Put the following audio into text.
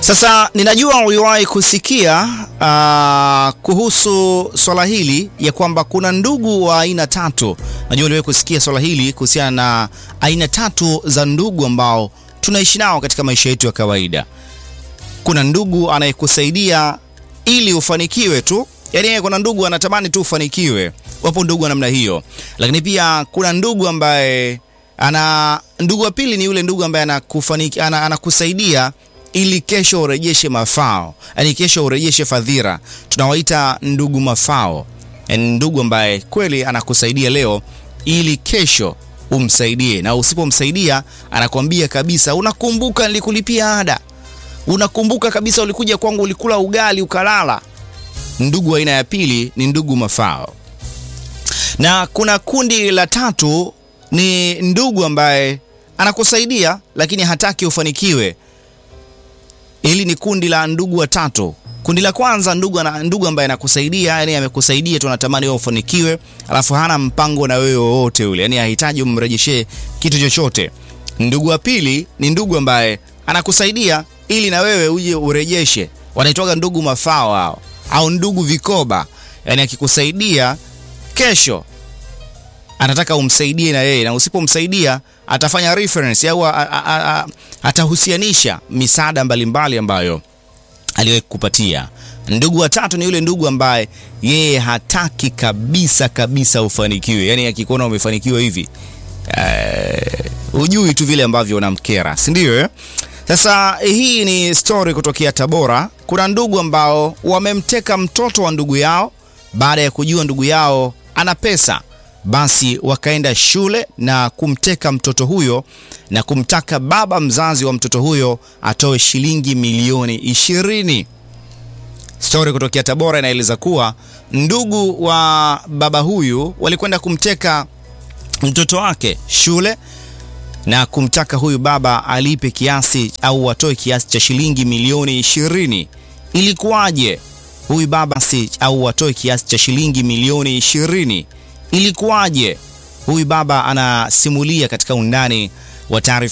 Sasa ninajua uliwahi kusikia uh, kuhusu swala hili ya kwamba kuna ndugu wa aina tatu. Najua uliwahi kusikia swala hili kuhusiana na aina tatu za ndugu ambao tunaishi nao katika maisha yetu ya kawaida. Kuna ndugu anayekusaidia ili ufanikiwe tu, yaani kuna ndugu anatamani tu ufanikiwe. Wapo ndugu wa namna hiyo, lakini pia kuna ndugu ambaye ana ndugu wa pili ni yule ndugu ambaye anakufaniki, ana, anakusaidia ili kesho urejeshe mafao, yaani kesho urejeshe fadhila. Tunawaita ndugu mafao, yaani ndugu ambaye kweli anakusaidia leo ili kesho umsaidie, na usipomsaidia anakwambia kabisa, unakumbuka nilikulipia ada, unakumbuka kabisa ulikuja kwangu ulikula ugali ukalala. Ndugu aina ya pili ni ndugu mafao, na kuna kundi la tatu ni ndugu ambaye anakusaidia lakini hataki ufanikiwe. Hili ni kundi la ndugu watatu. Kundi la kwanza ndugu, ana, ndugu ambaye anakusaidia yani amekusaidia tu anatamani wewe ufanikiwe, alafu hana mpango na wewe wowote ule, yani hahitaji umrejeshee kitu chochote. Ndugu wa pili ni ndugu ambaye anakusaidia ili na wewe uje urejeshe, wanaitwaga ndugu mafao hao, au ndugu vikoba, yani akikusaidia kesho anataka umsaidie na yeye, na usipomsaidia atafanya reference au atahusianisha misaada mbalimbali ambayo aliwahi kukupatia. Ndugu wa tatu ni yule ndugu ambaye yeye hataki kabisa kabisa ufanikiwe, yaani akikuona umefanikiwa hivi uh, ujui tu vile ambavyo unamkera, si ndio eh? Sasa hii ni story kutokea Tabora. Kuna ndugu ambao wamemteka mtoto wa ndugu yao baada ya kujua ndugu yao ana pesa basi wakaenda shule na kumteka mtoto huyo na kumtaka baba mzazi wa mtoto huyo atoe shilingi milioni ishirini. Stori kutokea Tabora inaeleza kuwa ndugu wa baba huyu walikwenda kumteka mtoto wake shule na kumtaka huyu baba alipe kiasi au atoe kiasi cha shilingi milioni ishirini. Ilikuwaje huyu baba si au atoe kiasi cha shilingi milioni ishirini? Ilikuwaje? Huyu baba anasimulia katika undani wa taarifa